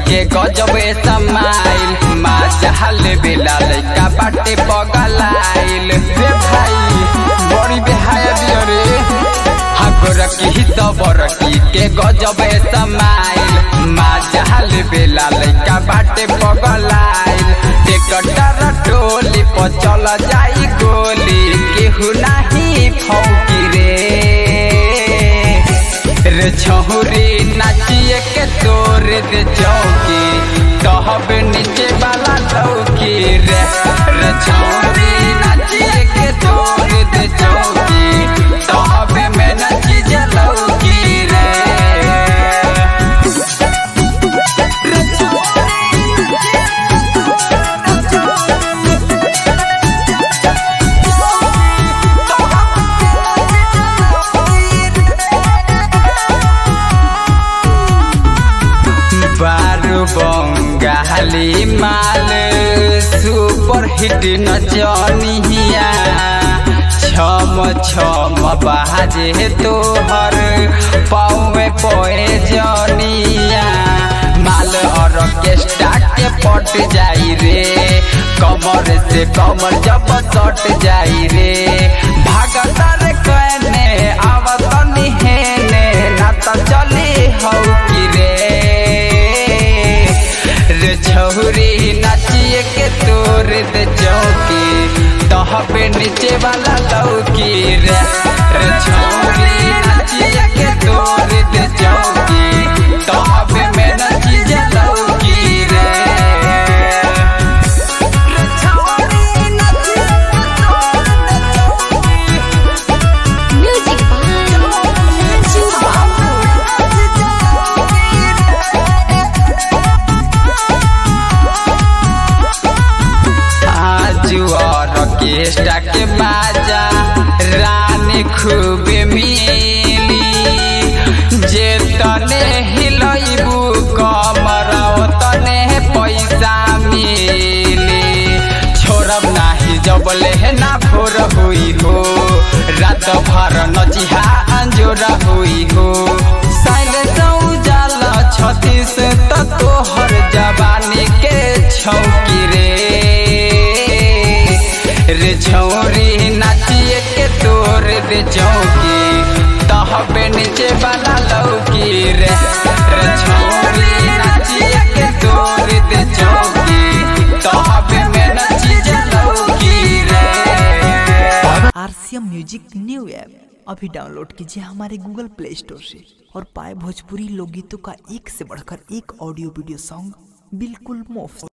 के गजब समाइल माँ चाहल बेला लइका बाटे पगलाइल रे भाई बड़ी बेहाया दियो रे हगरकी ही तो बरकी के गजब समाइल माँ चाहल बेला लइका बाटे पगलाइल टेकटर टोली पर चल जाई गोली केहू नाही फौकी रे रे छहुरी नाचिए के तोर दे चौकी कहब नीचे वाला लौकी रे रे छहुरी नाचिए के तोर दे चौकी कहब में नची जे लौकी रे रे बारू बंगाली माल सुपर हिट नचनिया छम छम बाजे तोहर पाँवे पोए जनिया माल ऑर्केस्ट्रा के पट जाई रे कमर से कमर जब सट जाई रे भागतर कहने आवत निहेने ना तो चली हौ की रे रे छौरी नाचिए के तोर दे चौकी तहबे नीचे वाला लौकी रे रे छौरी नाचिए के तोर दे चौकी तहबे में नची जे लौकी रे रे छौरी नाचिए के तोर दे चौकी Music by Ranju आजू ऑर्केस्ट्रा के बाजा रानी खूब मिली जे तने हिलैबू कमर तने पैसा मिली छोड़ब नाही जबले ना भोर हुई हो रात भर नचिहा अंजोर हुई हो साइले जाल छत्तीस त तोहर जवानी के छौकी रे रे छौरी नाचिए के तोर दे चौकी तहबे नीचे वाला लौकी रे रे छौरी नाचिए के तोर दे चौकी तहबे में नची जे लौकी रे आरसीएम म्यूजिक न्यू ऐप अभी डाउनलोड कीजिए हमारे गूगल प्ले स्टोर से और पाए भोजपुरी लोकगीतों का एक से बढ़कर एक ऑडियो वीडियो सॉन्ग बिल्कुल मुफ्त